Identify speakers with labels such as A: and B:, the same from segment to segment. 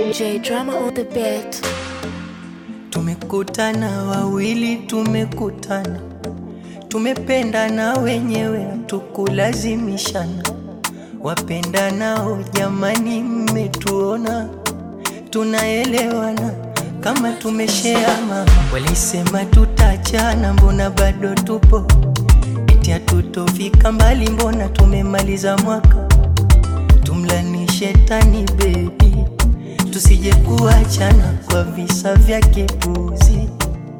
A: J drama on the beat.
B: Tumekutana wawili, tumekutana, tumependana wenyewe, hatukulazimishana. Wapendanao jamani, mmetuona tunaelewana kama tumesheama. Walisema tutachana, mbona bado tupo? Eti hatutofika mbali, mbona tumemaliza mwaka? Tumlani shetani bebi, tusije kuachana kwa visa vya kipuzi.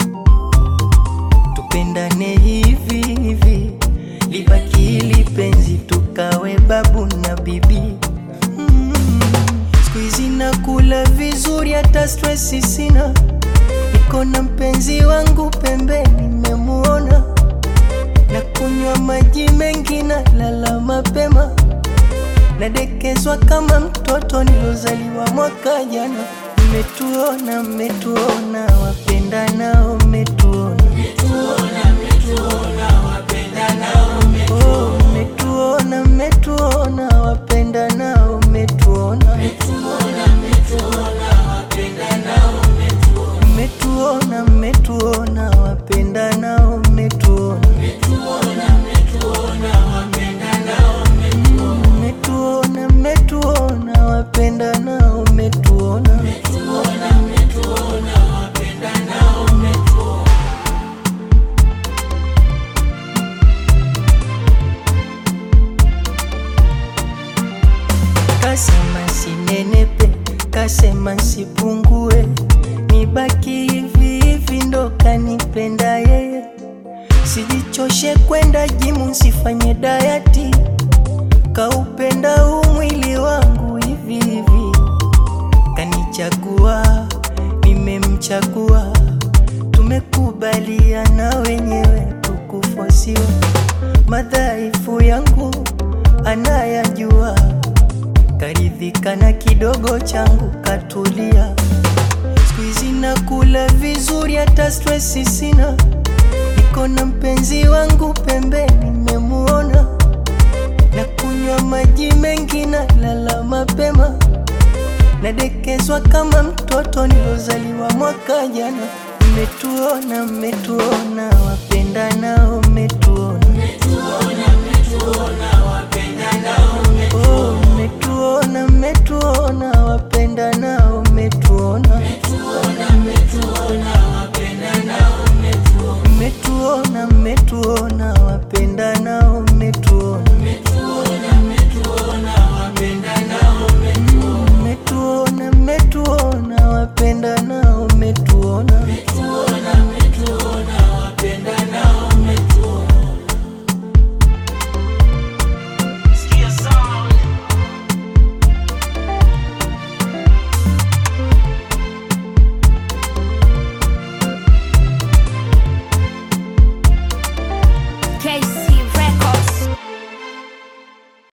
B: Tupendane hivi hivi, libaki hili penzi, tukawe babu na bibi. Mm. Siku hizi nakula vizuri, hata stresi sina, niko na mpenzi wangu pembeni, nimemuona na kunywa maji mengi na lala mapema nadekezwa kama mtoto nilozaliwa mwaka jana. Mmetuona, mmetuona, wapenda nao mmetuona, Oh, mmetuona, mmetuona, wapenda nao mmetuona, mmetuona, mmetuona, wapenda nao mmetuona, mmetuona, mmetuona, wapenda nao mmetuona. Kasema sinenepe, kasema nsipungue, nibaki hivi hivi, ndo kanipenda yeye. Sijichoshe kwenda jimu, nsifanye dayati, kaupenda huu mwili wangu hivi hivi. Kanichagua, nimemchagua, tumekubaliana wenyewe, tukufosiwa. Madhaifu yangu anayajua karidhika na kidogo changu katulia. Siku hizi nakula vizuri, hata stresi sina, niko na mpenzi wangu pembeni, nimemuona na kunywa maji mengi na lala mapema, nadekezwa kama mtoto nilozaliwa mwaka jana. Mmetuona, mmetuona